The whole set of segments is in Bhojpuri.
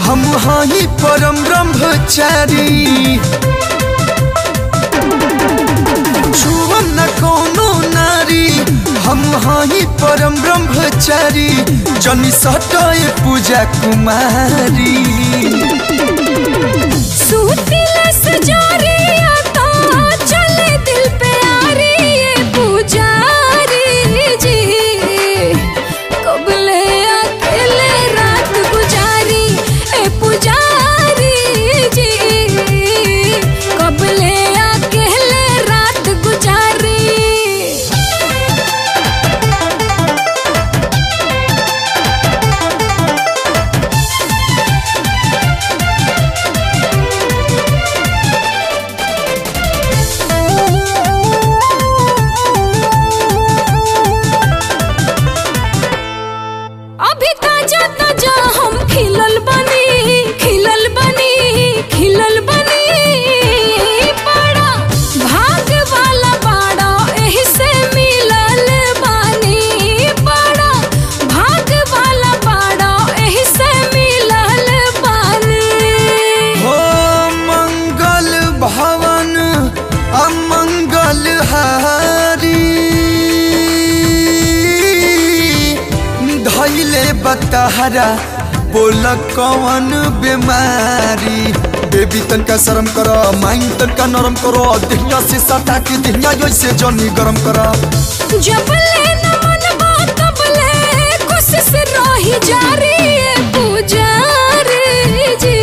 हम हाई परम ब्रह्मचारी छुअम न कोनो नारी हम हाई परम ब्रह्मचारी जनी सटाए पूजा कुमारी सूतिला सजारिया तो चले दिल पे आ रही ये पुजारी जी कबले अकेले रात गुजारी ए पुजारी जी कबले अकेले रात गुजारी अभी ताजा ताजा हम खिलल बनी खिलल बनी खिलल बनी बड़ा भाग वाला बाड़ा एही से मिलल बानी बड़ा भाग वाला बाड़ा एही से मिलल बानी हो मंगल भवन अमंगल हारी धैले बतहरा बोल कौन बीमारी बेबी तनका शर्म कर माइंड तनका नरम करो दिहिया से सटा के दिहिया ऐसे जनी गरम कर जबले न मनबा तबले कोशिश रही जारी ये पुजारी जी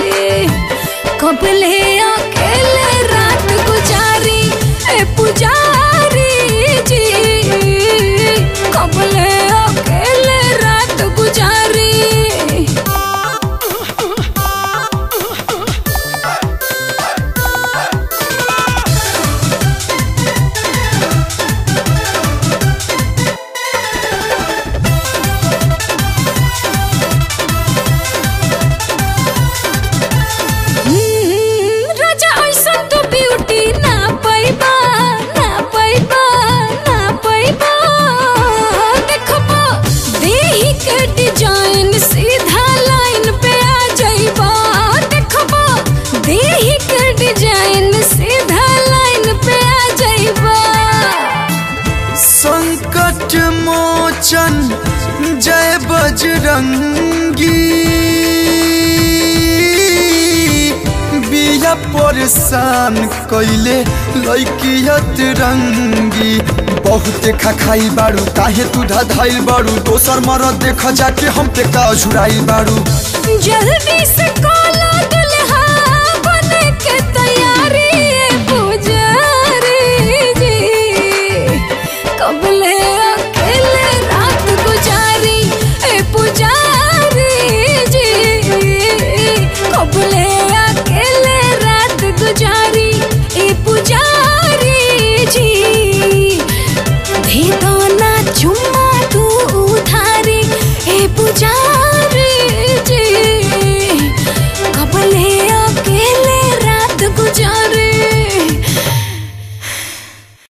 कबले अकेले रात गुजारी ए पुजारी जी कबले अकेले रात गुजारी हम्म, राजा ऐसा तो ब्यूटी ना पैबा ना पैबा ना पैबा देखबा देही के डिजाइन सीधा लाइन पे आ जाइबा देखबा देही के डिजाइन सीधा लाइन पे आ जाइबा संकट मोचन जय बजरंगी बिया परेशान कैले लैकियत रंगी बहुते खखाई बाड़ू काहे तू धधाइल बाड़ू दोसर मरद देख जाके हम पे का झुराइल बाड़ू जल्दी से कॉला